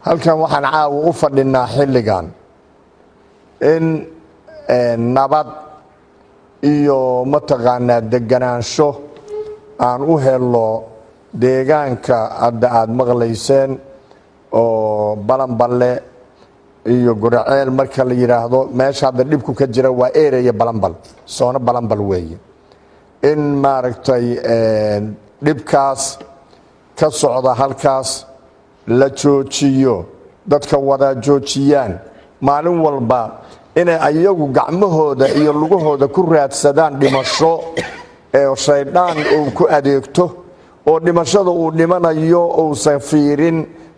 halkan waxaan caawa u fadhinaa xilligan in nabad iyo mataqaanaa deganaansho aan u helo deegaanka hadda aada maqlayseen oo balanballe iyo guraceel marka la yidhaahdo meesha hadda dhibku ka jira waa ereya balanbal soono balanbal weeye in maaragtay dhibkaas ka socda halkaas la joojiyo dadka wada joojiyaan maalin walba inay ayagu gacmahooda iyo lugahooda ku raadsadaan dhimasho ee shaydaan uu ku adeegto oo dhimashada uu dhimanayo uusan fiirin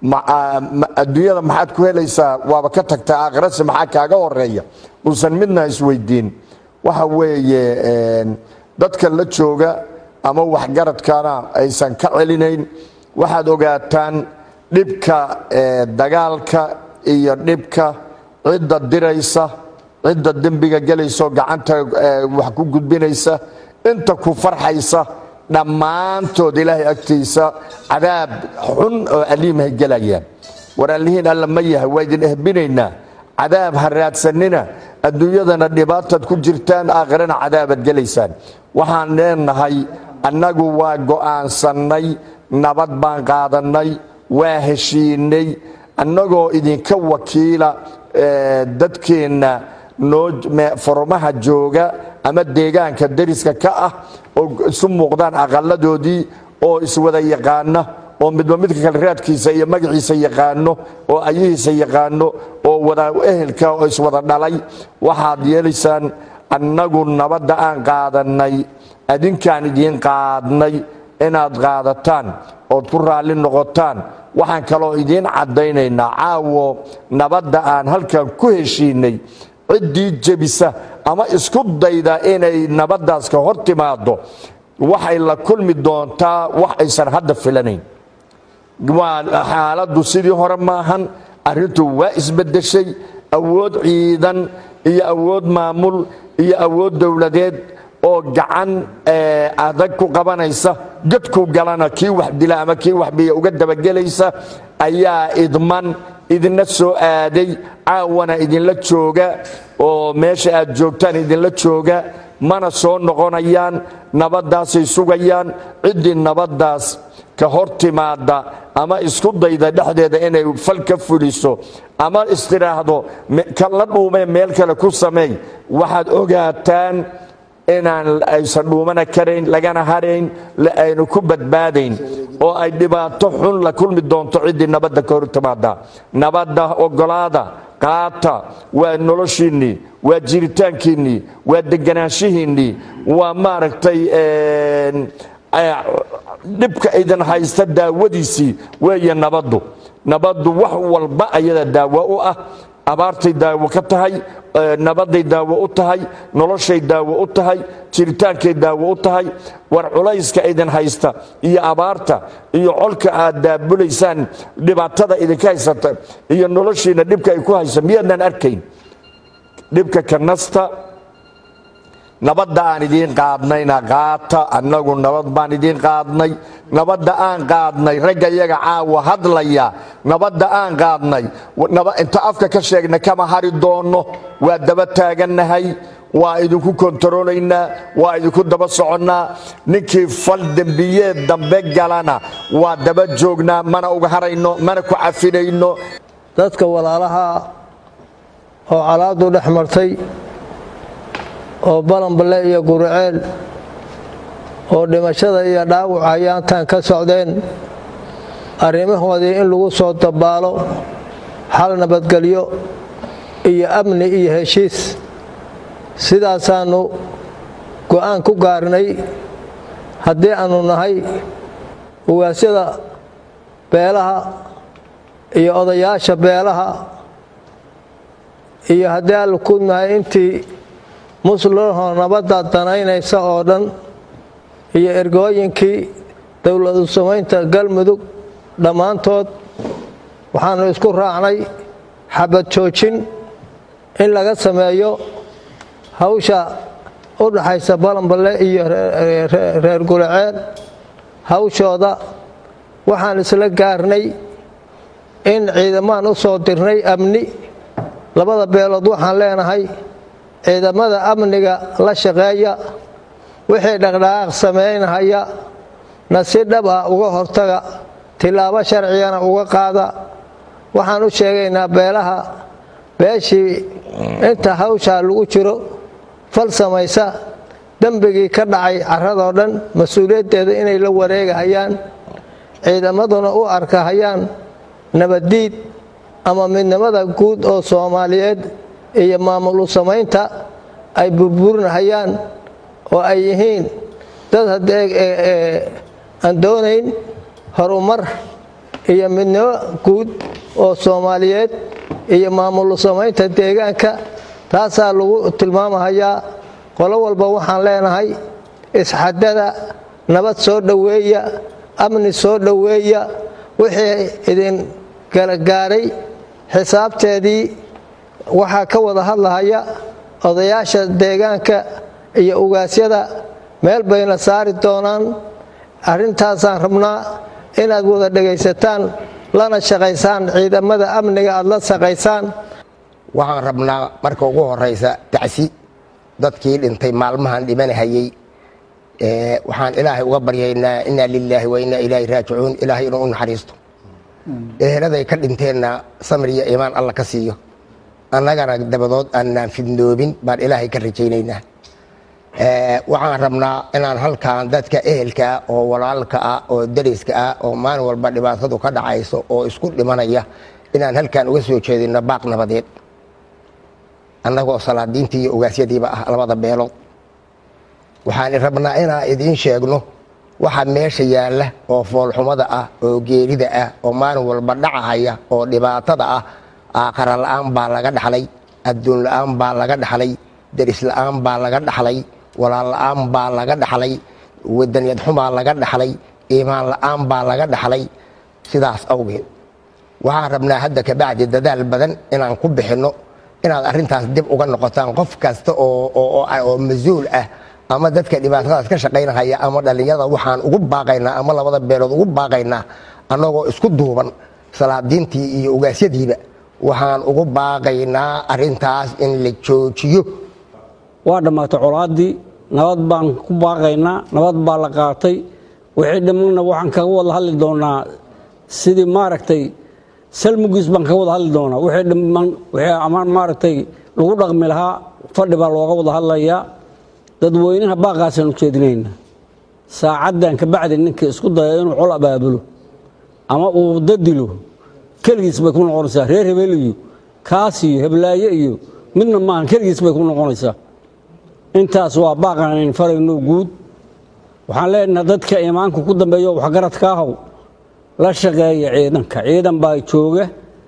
adduunyada maxaad ku helaysaa waaba ka tagtaa aakhirase maxaa kaaga horeeya uusan midna isweydiin waxa weeye dadka la jooga ama waxgaradkana aysan ka celinayn waxaad ogaataan dhibka dagaalka iyo dhibka cidda diraysa cidda dembiga gelayso gacanta wax ku gudbinaysa inta ku farxaysa dhammaantood ilaahay agtiisa cadaab xun oo aliimhay gelayaan waraalihiin alla ma yahay waa idin ehbinaynaa cadaab ha raadsanina adduunyadana dhibaataad ku jirtaan aakhirana cadaabaad gelaysaan waxaan leenahay annagu waa go'aansannay nabad baan qaadannay waa heshiinay annagoo idinka wakiila dadkeenna foromaha jooga ama deegaanka dariska ka ah oo isu muuqdaan aqaladoodii oo iswada yaqaana oo midba midka kale raadkiisa iyo magaciisa yaqaano oo ayahiisa yaqaano oo wada ehelka oo iswada dhalay waxaad yeelaysaan annagu nabadda aan qaadannay adinkaan idiin qaadnay inaad qaadataan ood ku raalli noqotaan waxaan kaloo idiin caddaynaynaa caawo nabadda aan halkan ku heshiinay ciddii jebisa ama isku dayda inay nabaddaas ka hor timaado waxay la kulmi doontaa wax aysan hadda filanayn waa xaaladdu sidii hore maahan arrintu waa isbeddeshay awood ciidan iyo awood maamul iyo awood dowladeed oo gacan adag ku qabanaysa gadku galana kii wax dila ama kii waxbiya uga dabagelaysa ayaa idman idinla soo aaday caawana idinla jooga oo meesha aad joogtaan idinla jooga mana soo noqonayaan nabaddaasay sugayaan ciddii nabaddaas ka hor timaada ama isku dayda dhexdeeda inay fal ka fuliso ama istiraahdo la dhuumee meel kale ku sameey waxaad ogaataan inaan aysan dhuumana karayn lagana harayn aynu ku badbaadayn oo ay dhibaato xun la kulmi doonto ciddii nabadda ka hor timaada nabadda ogolaada qaata waa noloshiinnii waa jiritaankiinnii waa deganaanshihiinnii waa maaragtay dhibka idin haysta daawadiisii weeye nabaddu nabaddu wax walba ayada daawo u ah abaartay daawo ka tahay nabaday daawo u tahay noloshay daawo u tahay jiritaankay daawo u tahay war culayska idin haysta iyo abaarta iyo colka aad daabulaysaan dhibaatada idinka haysata iyo noloshiina dhibka ay ku haysa miyaadnaan arkayn dhibka kanasta nabadda aan idiin qaadnayna qaata annagu nabad baan idiin qaadnay nabadda aan qaadnay ragga iyaga caawa hadlaya nabadda aan qaadnay inta afka ka sheegna kama hari doonno waa daba taagannahay waa idinku kontaroolaynaa waa idinku daba soconnaa ninkii fal dembiyeed dambe galana waa daba joognaa mana uga harayno mana ku cafinayno dadka walaalaha oo calaadu dhex martay oo balanballe iyo guriceel oo dhimashada iyo dhaawac hayaantan ka socdeen arrimahoodii in lagu soo dabaalo xal nabadgelyo iyo amni iyo heshiis sidaasaannu go'aan ku gaarnay haddii aannu nahay ugaasyada beelaha iyo odayaasha beelaha iyo haddii aannu ku nahay intii muslimho nabadda danaynaysa oo dhan iyo ergooyinkii dowladu samaynta galmudug dhammaantood waxaannu isku raacnay xabad joojin in laga sameeyo hawsha u dhaxaysa balanballe iyo reer guraceel hawshooda waxaan isla gaarnay in ciidamaan u soo dirnay amni labada beelood waxaan leenahay ciidamada amniga la shaqeeya wixii dhaqdhaqaaq samaynahaya na si dhab ah uga hortaga tilaabo sharcigana uga qaada waxaan u sheegaynaa beelaha beeshii inta hawshaa lagu jiro fal samaysa dembigii ka dhacay carradoo dhan mas-uuliyaddeeda inay la wareegahayaan ciidamaduna u arkahayaan nabaddiid ama midnimada guud oo soomaaliyeed iyo maamul u samaynta ay burburinahayaan oo ay yihiin dad haddee aan doonayn horumar iyo midnimo guud oo soomaaliyeed iyo maamul u samaynta deegaanka taasaa lagu tilmaamahayaa qolo walba waxaan leenahay isxadada nabad soo dhoweeya amni soo dhoweeya wixii idin galagaaray xisaabteedii waxaa ka wada hadlahaya odayaasha deegaanka iyo ugaasyada meel bayna saari doonaan arrintaasaan rabnaa inaad wada dhegaysataan lana shaqaysaan ciidamada amniga aad la shaqaysaan waxaan rabnaa marka ugu horaysa tacsi dadkii dhintay maalmahan dhimanahayey waxaan ilaahay uga baryaynaa inaa lilaahi wa inaa ilaahi raajicuun ilaahay inuu u naxariisto eheladay ka dhinteenna samir iyo iimaan alla ka siiyo annagana dabadood aanaan fidnoobin baan ilaahay ka rajaynaynaa waxaan rabnaa inaan halkan dadka ehelka ah oo walaalka ah oo dariska ah oo maalin walba dhibaatadu ka dhacayso oo isku dhimanaya inaan halkan uga soo jeedino baaq nabadeed annagoo salaadiintii iyo ogaasyadiiba ah labada beelood waxaan rabnaa inaan idiin sheegno waxa meesha yaalla oo foolxumada ah oo geerida ah oo maalin walba dhacahaya oo dhibaatada ah aakhara la'aan baa laga dhaxlay adduun la'aan baa laga dhaxlay deris la'aan baa laga dhaxlay walaal la'aan baa laga dhaxlay wadaniyad xumaa laga dhaxlay iimaan la'aan baa laga dhaxlay sidaas awgeed waxaan rabnaa hadda kabacdi dadaal badan inaan ku bixinno inaad arrintaas dib uga noqotaan qof kasta oo mas-uul ah ama dadka dhibaatadaas ka shaqaynahaya ama dhallinyarada waxaan ugu baaqaynaa ama labada beelood ugu baaqaynaa annagoo isku duuban salaadiintii iyo ogaasyadiiba waxaan ugu baaqaynaa arrintaas in la joojiyo waa dhammaatay colaaddii nabad baan ku baaqaynaa nabad baa la qaatay wixii dhimanna waxaan kaga wada hadli doonaa sidii maaragtay salmugiis baan kaga wada hadli doonaa wixii dhiman wixii ama maaragtay lagu dhaqmi lahaa fadhi baa looga wada hadlayaa dadweynaha baaqaasaan ujeedinayna saacaddan kabacdi ninka isku daya inuu col abaabulo ama uu dadilo keligiis bay ku noqonaysaa reer hebel iyo kaas iyo heblaaye iyo midna maahan keligiis bay ku noqonaysaa intaas waa baaqaan farayno guud waxaan leenaha dadka imaanka ku dambeeyo waxgaradka ahow la shaqeeya ciidanka ciidan baa jooga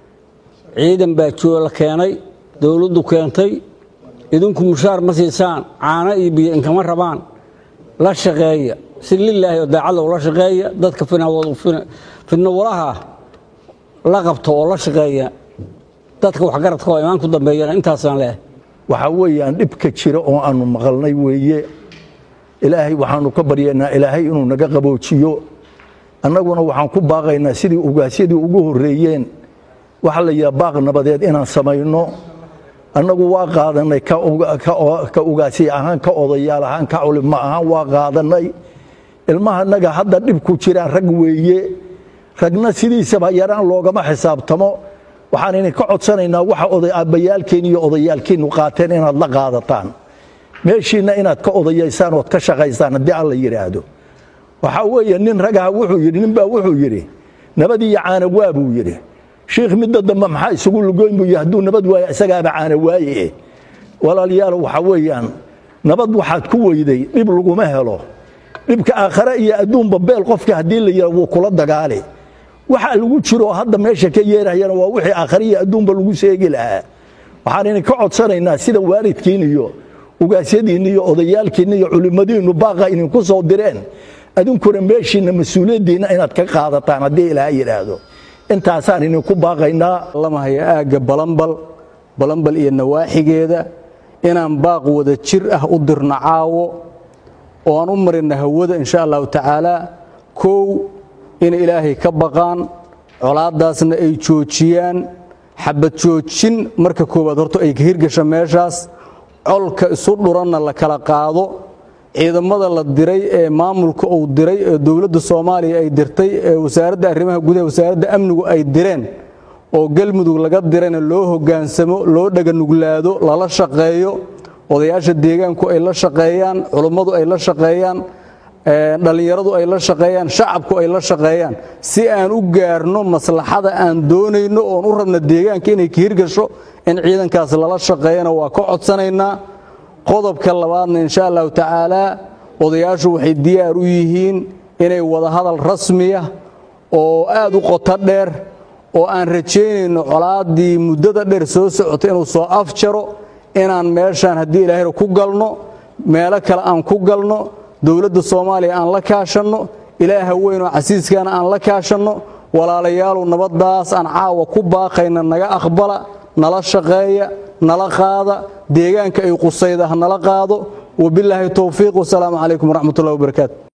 ciidan baa jooga la keenay dowladdu keentay idinku mushaar ma siisaan caano iyo biyo inkama rabaan la shaqeeya si lilaahi oo daacadda ula shaqeeya dadka fidnowalaha la qabto oo la shaqeeya dadka waxgaradka oo imaan ku dambeeyana intaasaan leehay waxaa weeyaan dhibka jira oo aanu maqalnay weeye ilaahay waxaanu ka baryaynaa ilaahay inuu naga qaboojiyo annaguna waxaan ku baaqaynaa sidii ugaasyadii ugu horreeyeen waxaa la yidhaha baaq nabadeed inaan samayno annagu waa qaadanay ka ugaasi ahaan ka odayaal ahaan ka culimo ahaan waa qaadanay ilmahanaga hadda dhibku jiraan rag weeye ragna sidiisaba yaraan loogama xisaabtamo waxaan idinka codsanaynaa waxa oday aabbayaalkeen iyo odayaalkiinu qaateen inaad la qaadataan meeshiinna inaad ka odayaysaan ood ka shaqaysaan haddii alla yidhaahdo waxaa weeye nin ragaha wuxuu yidhi ninbaa wuxuu yidhi nabad iyo caana waa buu yidhi shiikh midda dambe maxaa isugu lugoyn buu yidhi hadduu nabad waayo isagaaba caana waaye walaalayaal waxaa weeyaan nabad waxaad ku weyday dhib laguma helo dhibka aakhare iyo adduunba beel qofka haddii la yidhaha wuu kula dagaali waxa lagu jiro hadda meesha ka yeerayana waa wixii aakhare iyo adduunba lagu seegi lahaa waxaan idinka codsanaynaa sida waalidkiin iyo ugaasyadiinna iyo odayaalkiinna iyo culimmadiinnu baaqa idinku soo direen adinkuna meeshiinna mas-uuliyaddiinna inaad ka qaadataan haddii ilaaha yidhaahdo intaasaan idinku baaqaynaa lamahaya aagga balambal balambal iyo nawaaxigeeda inaan baaq wada jir ah u dirno caawo oo aan u marina hawada insha allahu tacaala kow in ilaahay ka baqaan colaaddaasna ay joojiyaan xabad joojin marka koowaad horta ay ka hirgasha meeshaas colka isu dhuranna la kala qaado ciidamada la diray ee maamulka uu diray ee dowladda soomaaliya ay dirtay ee wasaaradda arrimaha gudaha wasaaradda amnigu ay direen oo galmudug laga dirayna loo hoggaansamo loo dhaganuglaado lala shaqeeyo odayaasha deegaanku ay la shaqeeyaan culummadu ay la shaqeeyaan dhallinyaradu ay la shaqeeyaan shacabku ay la shaqeeyaan si aan u gaarno maslaxada aan doonayno oon u rabna deegaanka inay ka hirgasho in ciidankaas lala shaqeeyana waa ka codsanaynaa qodobka labaadna insha allahu tacaalaa odayaashu waxay diyaar u yihiin inay wadahadal rasmiya oo aad u qoto dheer oo aan rajaynayno colaaddii muddada dheer soo socota inuu soo afjaro inaan meeshaan haddii ilaahayra ku galno meelo kale aan ku galno dowladda soomaaliya aan la kaashanno ilaaha weynoo casiiskaana aan la kaashanno walaalayaalow nabaddaas aan caawa ku baaqayna naga aqbala nala shaqeeya nala qaada deegaanka ay qusayda ha nala qaado wabilaahi towfiiq wasalaamu calaykum waraxmat ullahi wabarakaatu